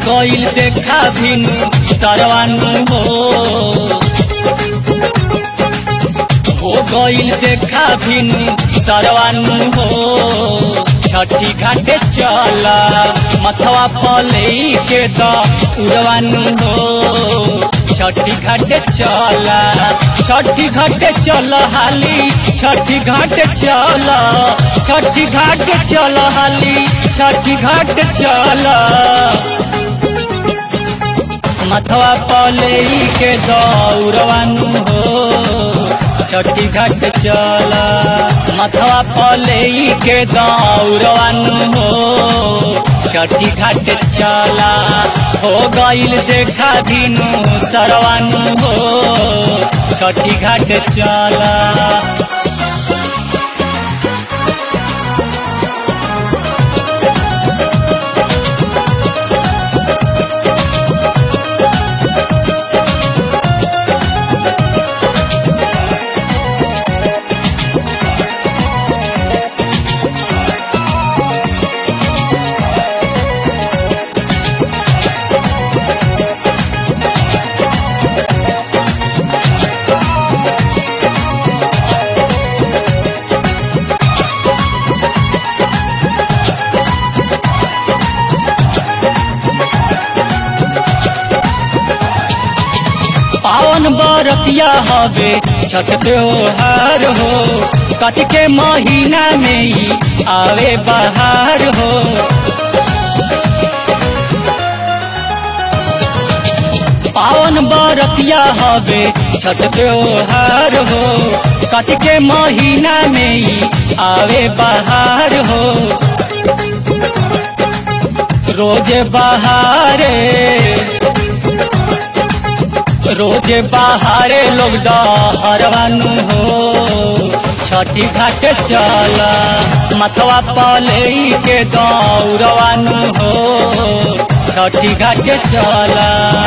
गईल देखा भिनु सरवानु हो हो गईल देखा भिनु सरवानु हो छठी घाटे चल मथवा पले के द उड़वानु हो छठी घाटे चल छठी घाटे चल हाली छठी घाटे चल छठी घाटे चल हाली छठी घाटे चल मथवा पले के दौड़वानु हो छठी घाट चल मथवा पले के दौड़वानु हो छठी घाट चला हो गईल देखा दिनु सरवानु हो छठी घाट चला पावन बरतिया हवे छठ त्योहार हो कच के महीना में ही आवे बहार हो पावन बरतिया हवे छठ त्योहार हो कच के महीना में ही आवे बहार हो रोज बहारे रोज बाहरे लोग डहरवानु हो छठी घाट चल मथवा पले के दौड़वानु हो छठी घाट चल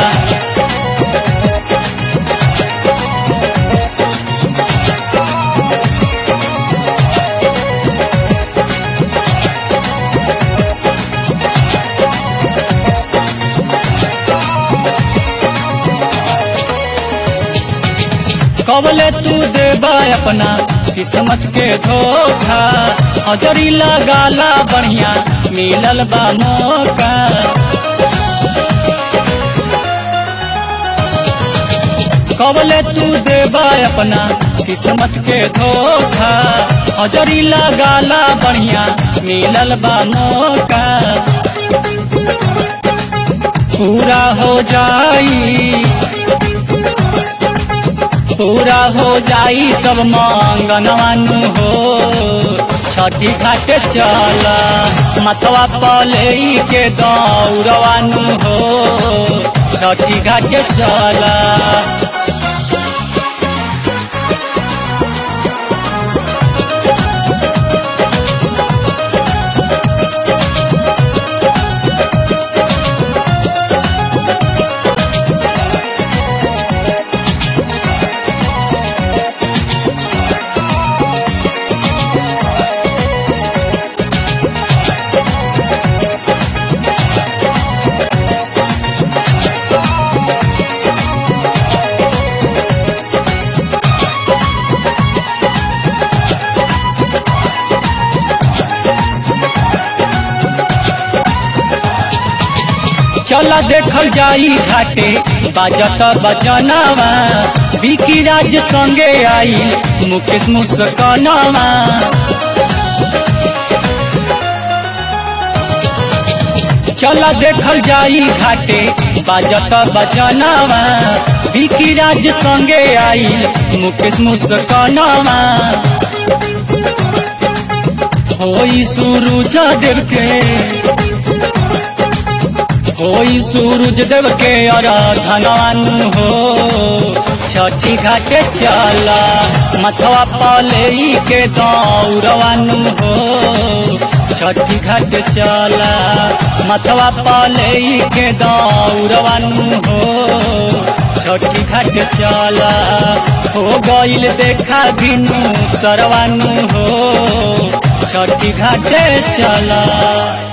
कबले तू देबा अपना किस्मत के धोखा हजरी लगाला बढ़िया मिलल बा मौका कबले तू देबा अपना किस्मत के धोखा हजरी लगाला बढ़िया मिलल बा मौका पूरा हो जाई पूरा हो जाई सब मांगनवानु हो छठी घाट चल मथवा पले के दौड़वानु हो छठी घाट चल चल देखल जाई घाटे बाजत बजनवा बिकी राज संगे आई मुकेश मुस्कनवा चल देखल जाई घाटे बाजत बजनवा बिकी राज संगे आई मुकेश मुस्कनवा होई सूरज देव के होई सूरज देव के आराधनानु हो छठी घाटे चला मथवा पले के दौड़वानु हो छठी घाट चला मथवा पले के दौड़वानु हो छठी घाट चला हो गईल देखा बिनु सरवानु हो छठी घाटे चला